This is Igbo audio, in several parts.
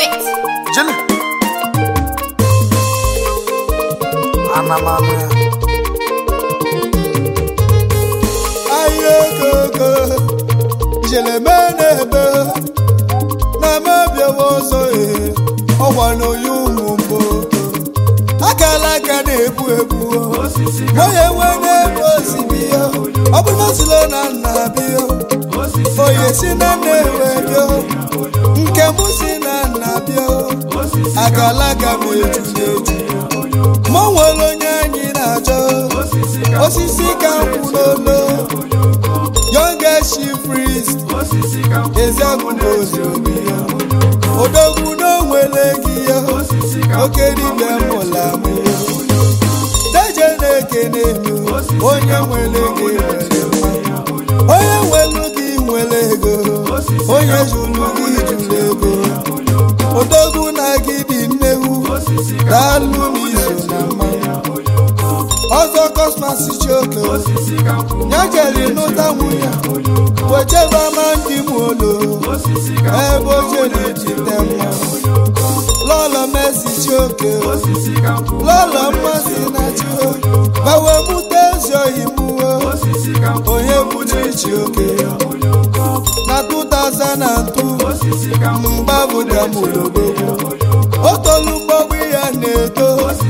it. Jene. Ana m anụ ya. ahịa okoko jeleme na-ebe na-emebiawa ọzọ ee ọgwa na onye ụmụ mbụ akala aka na-ebu ebu onye nwe na-ebu osibi ya ọ bụ na silo na nna bịa onye si na nna ewe bịa nke mụ si na nna bịa akala aka m eju na-eju ma o nwere onye anyị na-achọ osisi ka kwụ n'olo youngest chief priest ezeakwụkwọ ozobi ya odogwu n'onwere gị ya oke dibịa mụla amụ ya deje na-ekene elu onye nwere gị nwere mma onye nwere gị nwere ego onye jụrụ gị jụrụ ego odogwu na gị dị nnewu daalụ n'iso na mmanwụ ọzọ kọsmas chioke ya jere n'ụta nwunye wechebe ama ndị m olo ebe o jere jide mma lọlọ mesi chioke lọlọ mmasị na chio bawe mute ezi oyi mụo onye bụchi chioke na 2002 mgba bụ damolodogbo o tolu mgbọgbụ ya na-eto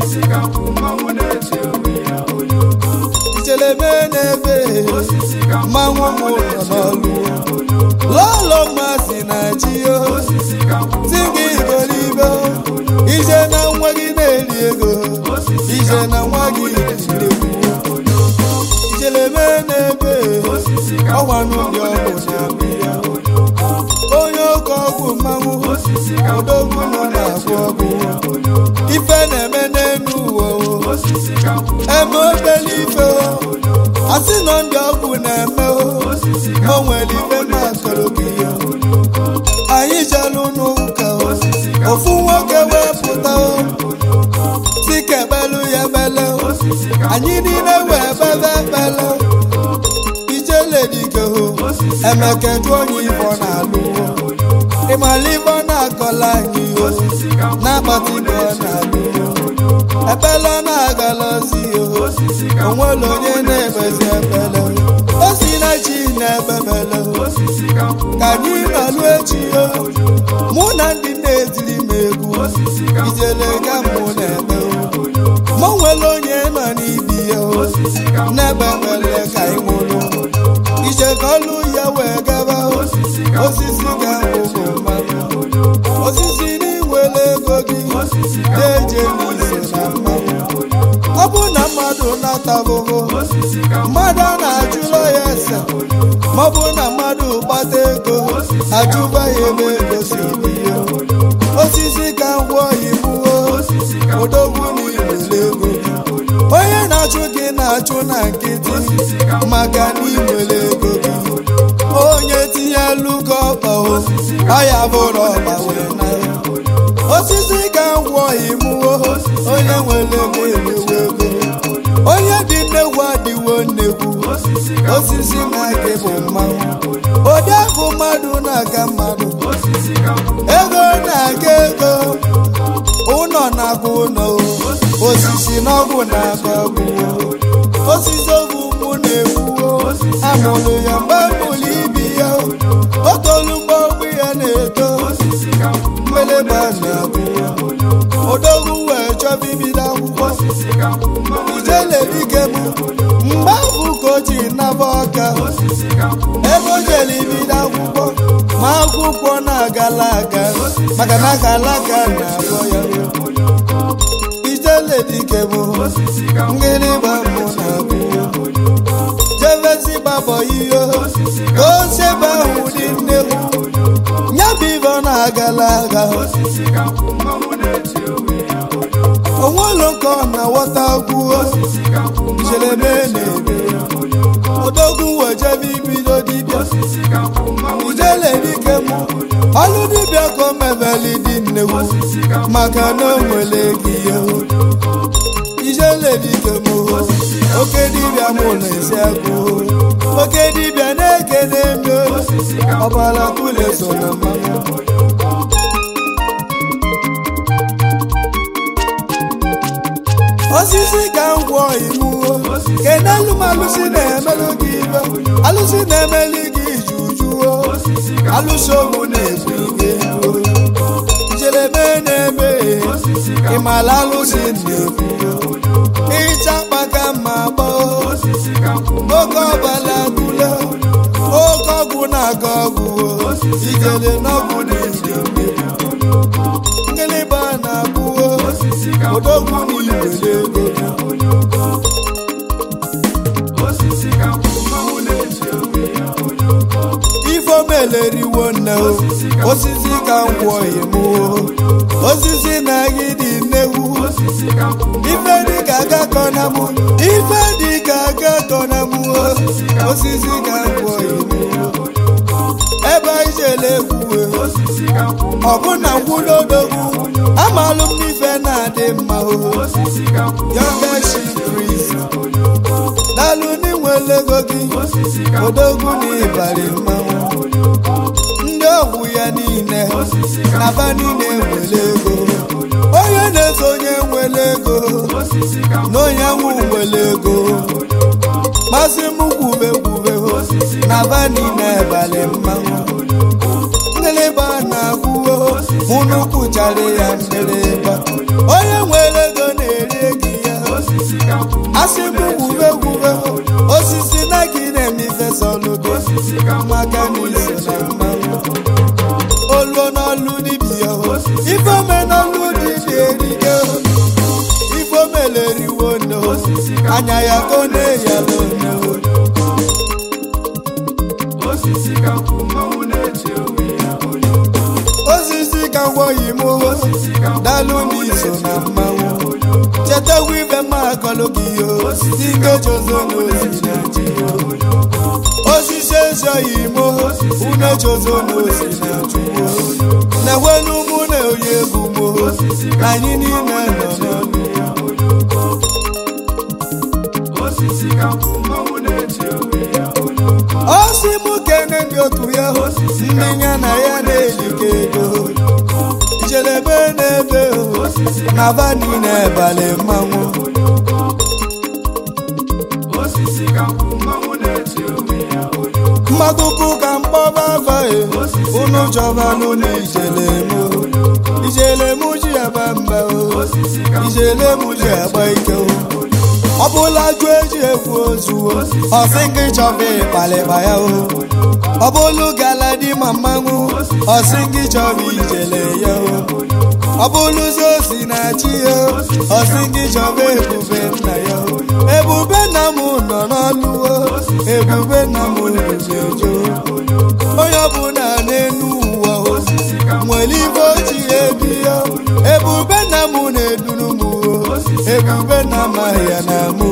icheleme n'ebe mmanwụ m ụlọ n'ọlụ lọlọ mmasị na chio si gị iberibe ije na nwa gị na-eri ego ije na nwa gị iri icheleme n'ebe ọgwa n'ụdị ọgwụ na-abịa onye oke ọgwụ mmanwụ odogwu nọ na-agwọ ọgwụ ife na-eme n'elu ụwa o. eme obele ife o. asị nọ ndị ọgwụ na-eme o o nwere ife makọrọ gị ya anyị jelu n'ụka o. ofu nwoke wepụta o si ka ebelu ya ebele o. anyị niile wee bebe ebele o. ijele dike o emeke jụ onye ifo na-alụ o ịmala ife ọ na-akọla anyị o na-akpata ibe ọ na-alụ o ebele ọ na-agalazi o onwere onye na-ebezi ebele o si na chi na-ebebele o ka anyị nọlụ echi o mụ na ndị na-etiri m egwu ijele ga mụ na-eme o mụ nwere onye nọ n'ibi ya o n'ebe ebele ka anyị nwụrụ ije ka ọlụ ya wee gaba o osisi ga-ahụ mmadụ osisi n'inwere ego gị na-eje n'ise na mmanwụ ọ bụ na mmadụ na-atabụbụ mmadụ a na-ajụlọ ya ese ma ọ bụ na mmadụ kpata ego ajụba ya ebe ego si dị ya osisi ka ngwọ imuo odogwu n'inwere ego gị onye na-achụ gị na-achụ na nkịtị maka na inwere ego gị onye tinye lugo ọkpa o ọya bụrụ ọkpa wee na osisi ka ngwọ imuo onye nwere ego emewe ego onye dị nnegwu adịwo nnegwu osisi na-aga bụ mmanwụ ụdị afụ mmadụ na-aga mmadụ ego na-aga ego ụlọ na-aga ụlọ osisi n'ọgwụ na-aga ọgwụ osisi ogu mụ na-ewuo amụrụ ya mgbe mụrụ ibi ya o tolu mgbe ọgwụ ya na-eto mmeleba na-abụ odogwu wee chọba ibido akwụkwọ ijele dike m mgbe ahụ ka o ji naba ọka ebe o jere ibido akwụkwọ ma akwụkwọ na-agala aga maka na agala aga na-abọ ya ijele dike m ngịrịgba mụ na-abụ jevezi gbabọ ihe ka o sebe ahụ dị nnekwu ya bụ ibe ọ na-agala aga onwelu ka ọ na-aghọta gwuo jereme na-eme odogwu wejebe ibido dibịa ijele dike mụ ọlụ dibịa ka o mebeli dị nnekwu maka na o nwere gị ihe ijele dike mụ oke dibịa mụ na-esi agụ oke dibịa na-ekene eme ọbara tule so na mmanụ osisi ka m gwọ imuo kenelu m alụsị na-emelụ gị ibe alụsị na-emeli gị jujuo alụsị ogbu na-ebu ike njelebe na-eme ịmala alụsị na-ebu ịcha kpaka ma gbaa oke ọbala tule oke ọgwụ na-aga ọgwụ ijele n'ọgwụ na-eji ngịlịba na-abụo odogwu na iwere ego ifo meleriwo nne o osisi ka ngwọ imuo osisi na-agịdị nnewu ife dị ka agakọ na mụ ife dị ka agakọ na mụ osisi ka ngwọ imuo ebe anyị jele egwuwe ọbụna ngwụlodogwu amalụ m n'ife na-adị mma o yọgachi kris dalụ n'inwele ego gị odogwu na ịbarị mmanwụ ndị ọgwụ ya niile na ba niile nwere ego onye na-eso onye nwere ego na onye anwụ nwere ego masị m kwube kwube na ba niile balị mmanwụ ngịlịba na-akwụwo mụ n'ukwu chara ya ngịlịba onye nwere ego na-eri ego ya asị m gwube gwube osisi na gị na-eme ifesọlụgo maka n'iso na mmanwụ oluo n'ọlụ dibịa ife ome n'ọlụ dibịa erike ife omeleriwo no anya ya ka ọ na-eyalụ no osisi ka ngwọghị m dalụ n'iso na mmanwụ chetakwa ife mma akọlụ gị yo dị nkechozo n'ozi na ji osisi ezoghị m une chozo n'ozi na juwo na-enwelu mụ na oyi egwu m na anyị niile nọ n'ọnụ osi mụ kene ndị otu ya ndị ya na ya na-elike ego ijelebe n'ebe na bani na-ebali mmanwụ mmadụkwu ka mkpọba afaghị unu chọbalụ na ijelemu ijelemu ji aba mba o ijelemu ji agba ike o ọ bụla jụ eji ekwu ozu ọsị gị chọba ịkpalịkpa ya o ọ bụlụ gala di ma mmanwụ ọsị gị chọba ijele ya o ọ bụlụzi osi na chi ya ọsị gị chọba ebube nna ya o ebube nna m nọ n'ọlụ o ebube nna m ruzejo onye ọbụla n'elu ụwa o nwere ibe oji ebi ya ebube nna m na-eduru m o ebube nna m ahịa na mụ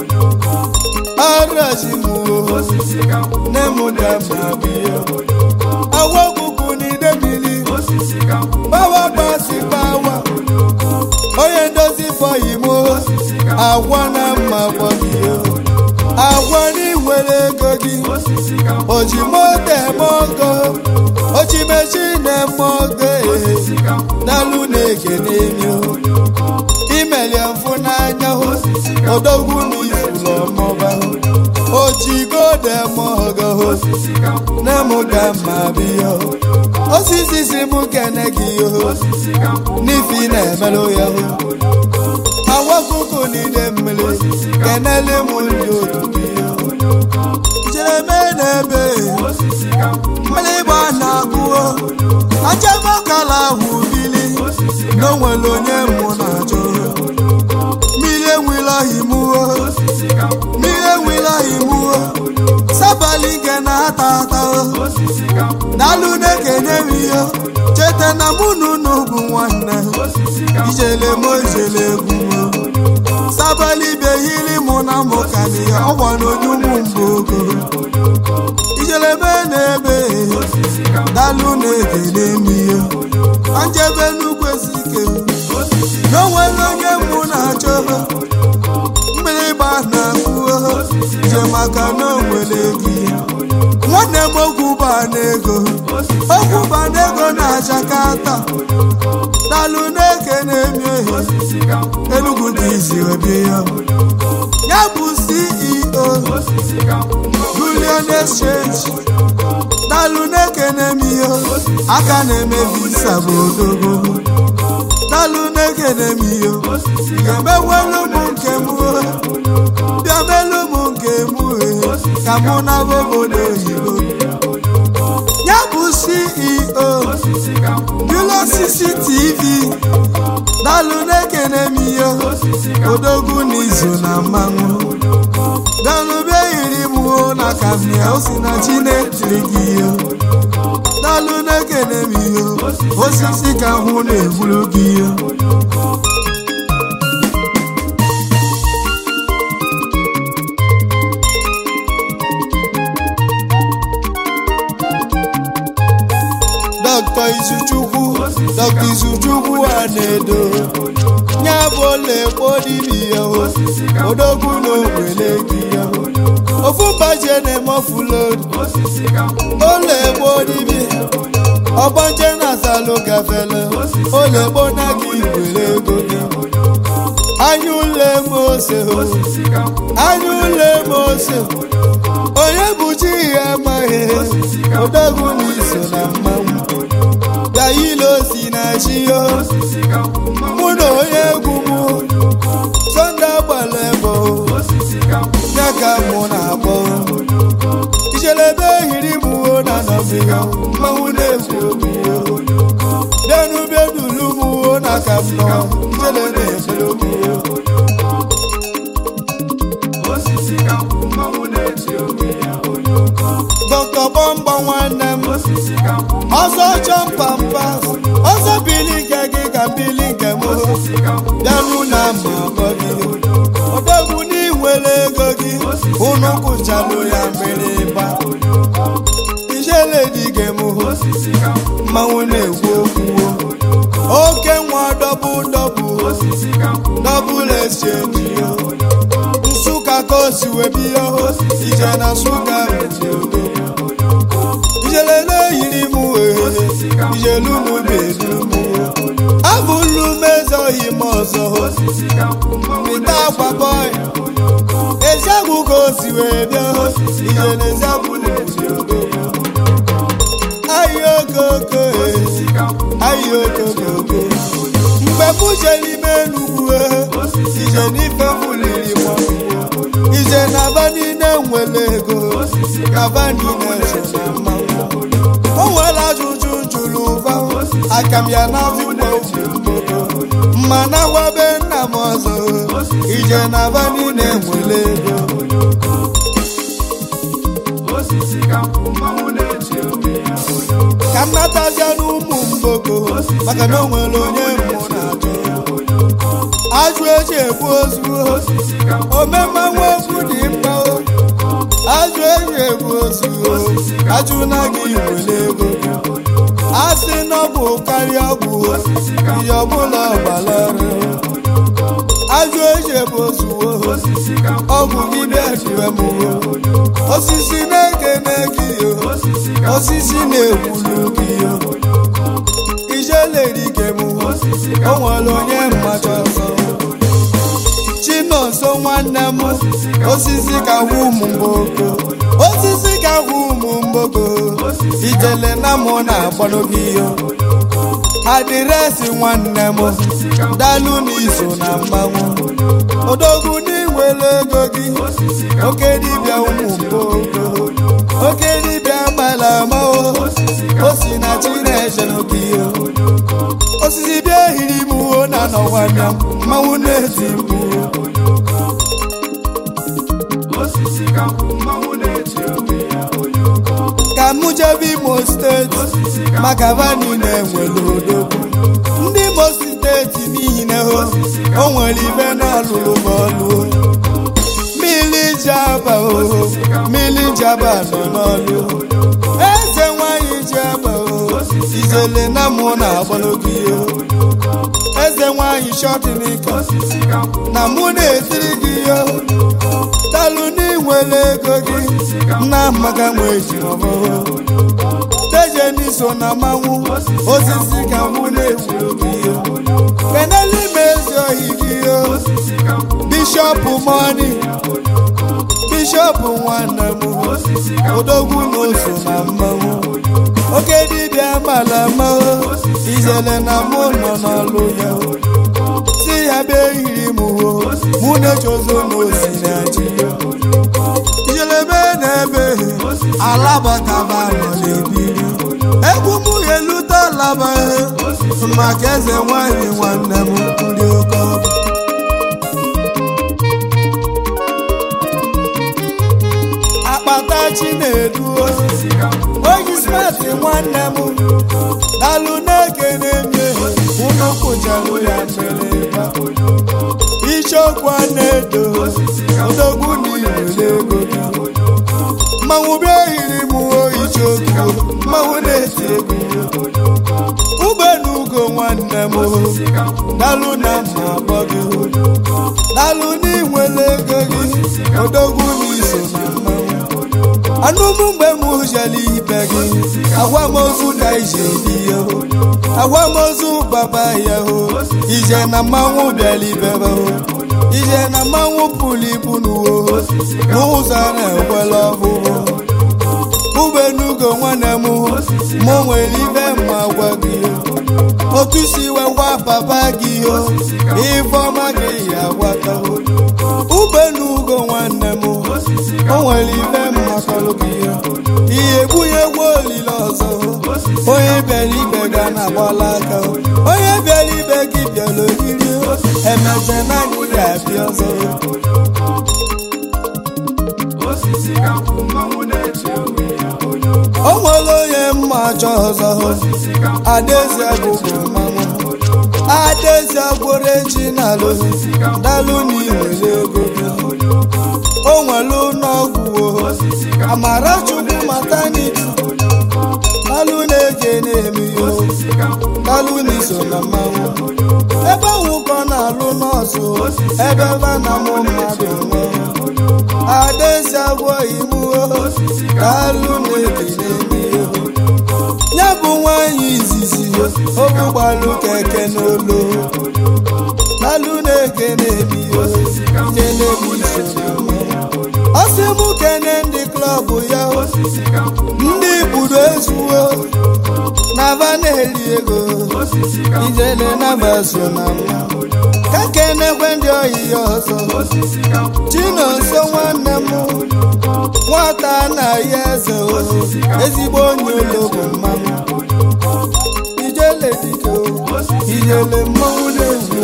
arazi m o nne m da ma biya awa ọkụkụ n'ide mmiri bawa gbasi bawa onye ndozi fọyi m agwa na mma gbọgị agwa n'iwere ego gị oji moto eme ọgọ ochimechi na-eme ọgọ dalụ na-eke n'emi imelie mfụ n'anya odogwu n'ifụlọ mọba ojigodo eme ọgọ na-emụga mma biya osisi si m kene gị yo n'ifi na-emelụ ya awakụkụ n'ide mmiri kenele m ndị otu gị jereme n'ebe mmiri gba na-akwụo ajamakala ahụ bili na onwere onye mụ na-achọ mmiri enwela himuo mmiri enwela himuo sabali nke na-ata ata daalụ na-ekenye m ihe cheta na mụ na unu bụ nwanne ijele m ijele egwu sabali behiri mụ na mụ ka dị ya ọgwa n'onye ụmụ mgbe ogo ijele me na-ebe daalụ na-ekele m ihe anjebe nnukwu esi ike na onwere onye mụ na-achọ mgbịrịgba na-akwụo je maka na onwere gị nwa nwanne m okwu ba n'ego okwu ba n'ego na Jakarta dalụ na-eke na-emi ehi Enugu dị izi obi ya ya bụ CEO Union Exchange dalụ na-eke na-emi ihe aka na-eme visa bụ odogo dalụ na-eke na-emi ihe ga-emewelu m nke m bịa melu m nke m ka mụ na obodo oyibo ya bụ CEO Bilo CCTV dalụ na-ekene m ihe odogwu n'izu na mmanwụ dalụ bịa yiri m o na kamia o si na chi na-etiri gị ihe dalụ na-ekene m ihe osisi ka hụ na-egburu gị ihe Dr. Izuchukwu Dr. Izuchukwu a na-edo nya bụ olekpo dibia odogwu na ogbele gị ya ofu mbaje na-eme ọfụlod olekpo dibia ọgbanje na salụ gafele olekpo na gị were ego gị anya ule m ose anya ule m ose onye bụ chi ya amaghị odogwu na iso na mmanwụ gailo si na chi yo mụ na onye egwu m sọnde agbala ebo ya ka mụ na-akpọ ichelebe ehiri m o na nọbiya mmanwụ na-egwu obi yo bịanụ bịadulu m o na ka m nọ ijele na-emere obi yo dọkta gbọmgbọ nwanne m ọsọ chọmpampas ọsọ bili nke gị ka bili nke m bịanụ na mma akpọ gị odogwu n'iwere ego gị unu kwụchalụ ya mgbịrịgba ijele dịge m mmanwụ na-ekwu okwu oke nwa dọbụ dọbụ dọbụl exchange yo nsụka ka o si wee biyo ije na nsụka ijele na-eyiri m wee ijelu m bedu m abụlu m ezoghị m ọzọ mịta akwa bọị eziagwụ ka o si wee bịa ijele eziagwụ ayi okoko ayi okokoko mgbe m je n'ime enugwu ije n'ife fuliri m ije na aba niile nwere ego aba niile so na mmanwụ o nwere ajụjụ jụrụ ụba aka m ya na mma na gwabe nna m ọzọ ije na aba niile nwere ego ka m natazia n'ụmụ mgboko maka na o nwere onye mmụ na-ajụ ajụ eji ebu ozu omemmanwụ okwu dị mkpa ajụ eji ebu ozu ajụ na gị were ego a sị na ọ bụ karịa ọgwụ ihe ọbụla ọgbalọrụ ajụ eji ebu ozu ọgwụ gị bịa jiwe m osisi na-ekene gị osisi na-ekwulu gị ijelerike m o nwere onye mmacha ọzọ chinonso nwanne m osisi ka hụ ụmụ mgboko osisi ka hụ ụmụ mgboko ijele na mụ na-agbado gị yo adịresị nwanne m dalụ n'iso na mmanwụ odogwu n'iwere ego gị oke dibịa ụmụ mgboko oke dibịa mala ama o si na chineke n'oge yo osisi bịa ehiri m uwe na nọwanya mmanwụ na-eti mkpu ka mụ jebe imo steeti maka vani na-enwere odogwu ndị imo steeti n'ihi na o nwere ibe na-alụrụ m ọlụ mmiri jaba mmiri jaba nọ n'ọlụ eze nwanyị jaba ijele na mụ na-agba n'oge ihe eze nwanyị shọtinike na mụ na-etiri gị ihe talụ n'inwere ego gị nna maka nwe ejiri ọbụrụ dejeni so na mmanwụ osisi ka mụ na-ekwuru gị ihe keneli m ezi ohi gị ihe bishọp mọni bishọp nwanne m odogwu na oso na mmanwụ oke dibịa mala mmanwụ ijele na mụ nọ n'ọlụ ya si ya bịa ehiri m ho mụ na-echozo n'osi na ji ya ijelebe na-ebe alabakaba nọ n'ebiri egwu m ga-elute alaba maka eze nwanyị nwanne m ndị oke ọbụ akpata chinedu oyi smart nwanne m dalụ na-ekene mie ụlọ kpụcharụ ya mere icheokwu na-edo odogwu n'irele ego gị mmanwụ bịa ehiri m icheokwu mmanwụ na-eti egwu ubenugo nwanne m dalụ na mma abọ gị dalụ n'inwere ego gị odogwu n'iso na mmanwụ anụmụ mgbe m jere ibe gị agwamozu ka ije dị ya agwamozu baba ya ho ije na mmanwụ bịara ibebe ho ije na mmanwụ pụrụ ibu n'uwo n'ụzọ na-ekwela ọhụrụ ubenugo nwanne m mụ nwere ibe mma gwa gị otu si wekwa papa gị ho ifeọma gị ya gwata ho ubenugo nwanne m o nwere ibe mmakọrọ gị ya ihe gbunye gwa olile ọzọ onye bịara ibe ga na-agbala aka onye bịara ibe gị bịara oriri emeche na anyị ga-abịa ọzọ o nwere onye mma achọ ọzọ adaeze bụbụ mmanwụ adaeze gworo echi n'alụ dalụ n'iwere ego gị o nwere ụlọọgwụ amara chukwu mataniti dalụ na-ege na-eme ihe dalụ n'iso na mmanwụ ebe nwụkọ na-alụ nọọsụ ebe ebe na mụ mmadụ nwụrụ adaezi agwọ imuo dalụ na-ege na-eme ihe ya bụ nwanyị izizi obu gbalụ keke n'olu dalụ na-ege na-eme ihe nyelebi iso na mmanwụ ọ sị m kene ndị klọb ya ndị budo ezuwo na va na-eri ego ijele na baso na mma ka kenekwe ndị oyi ya ọzọ chinonso nwanne m nwata anaghị eze ezigbo onye ologbo mmanwụ ijele dike ijele mmanwụ na-ezu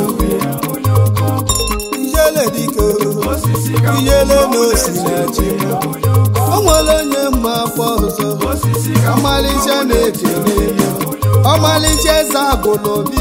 ijele dike ijele na osi na ji o nwere onye mma afọ ọzọ ọmalịcha na-ekele eme ọmalịcha eze abụla obi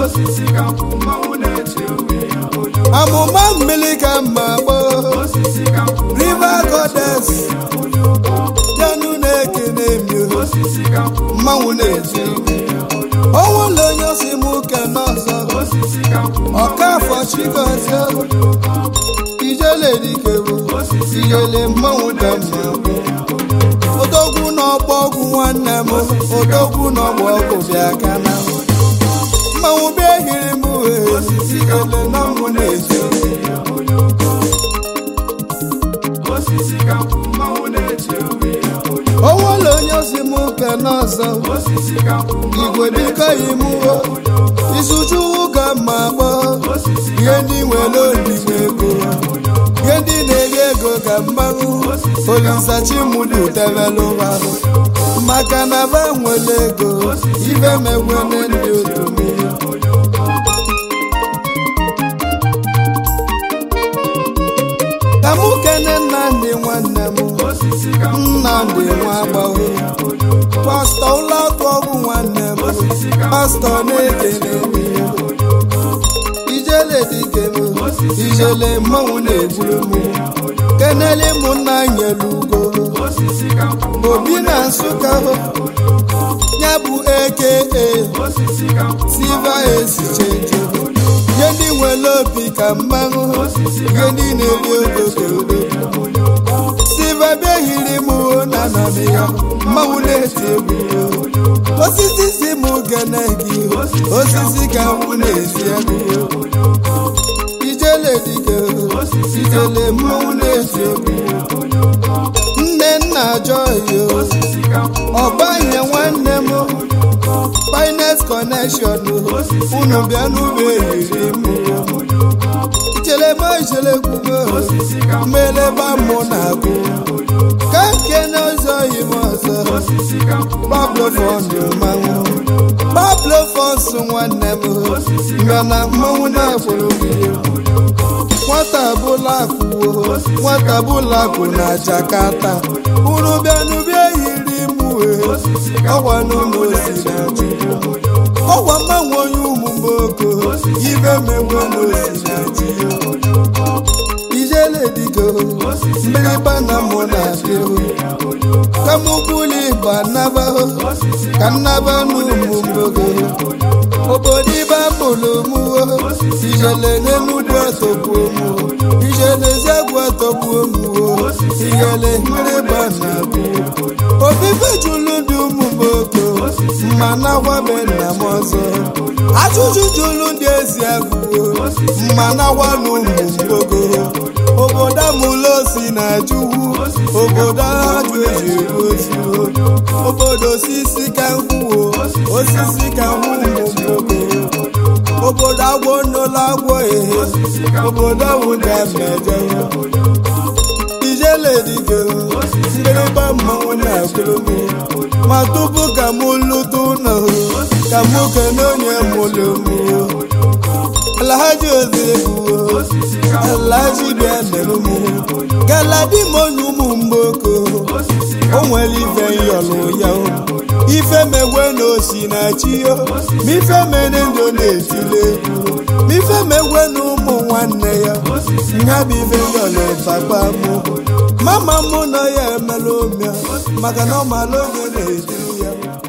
amụma mmiri ka mma gboo river goddess bịanụ na-ekene emi mmanwụ na-eti onwere onye osi m ke n'ọzọ ọkafọ chigozie ijele dikewo ijele mmanwụ dị mma odogwu n'ọgbọ ọgwụ nwanne m odogwu n'ọgbọ ọgwụ bịa kana mmanwụ bịa ehiri m wee ijele na mụ na-eji onwere onye osi m ke n'ọzọ igwe biko imuwo isuchuwu ka mma kpọọ ihe ndị nwere odigbo ego ihe ndị na-enye ego ka mmanwụ olisachimudu tebelụwa maka na ba nwere ego ibe megwene ndị otu mmiri ka mụ kene nnamdị nwanne m nnamdị nwa agbahụ pastọ ụlọakụ ọgwụ nwanne m pastọ na-ekele m ijele dike m ijele mmanwụ na-eburu m kenele m nna nyere ugo obi na nsụka hụ ya bụ eke silva esichenje ihe ndị nwere obi ka mmanụ ihe ndị na-eri ogogoro silva behiri m na anọdụ ya mmanwụ na-eti egwu osisi si m gene gị osisi ka mụ na-esi egwu ijele dike ijele mmanwụ na-eti egwu nne nna joyo ọgbanye nwanne m finest connection unu bịa n'ụlọ eriri m ichelema ichelekwugo mmeleba mụ na-agụ ka nke n'ụzọ yi m ọzọ Pablo fọndụ mmanwụ Pablo fọnsụ nwanne m mbịa na mmanwụ na-akwụrụ gị nwata bụla akwụwo nwata bụla kwụ na Jakarta unu bịa n'ụbịa yiri m wee ọgwa n'ụlọ osi na Chukwu ọgwa mmanwụ onye ụmụ mboko ibe megwe n'osi na ji ijele dịgo mgbịrịgba na mụ na-abịa ka mụ buli ịgba naba ka nnaba n'ụmụ mbogo obodo ibe mụrụ mụo ijele n'enugwu atọgbuo mụ ijele zegwu atọgbuo mụo ijele mgbịrịgba na-abịa obibe jụrụ ndị ụmụ mboko mma na-agwabe nna m ọzọ ajụjụ jụrụ ndị ezi agụgo mma na-agwa n'ụmụ mgbogo obodo amụla osi na jụwu obodo ajụ eji ozi obodo osisi ka nkwuo osisi ka nkwụ ụmụ mgbogo obodo agwọ nnola agwọ ehe obodo ahụ ga-emeje ijele dịgo mgbịrịgba mmanwụ na-akwụrụ m ma tupu ka m lụta ụlọ ka m kene onye mụrụ m alhaji ozebuo alhaji bịa nere m galadi m onye ụmụ mgboko o nwere ife nyọlụ ya ife megwe na osi na chi yo ma ife mere ndụ na-etile egwu ma ife megwe na ụmụ nwanne ya nha bụ ife nyọlụ papa mụ mama mụ nọ ya emela omia maka na ọ mara oge na-etiri ya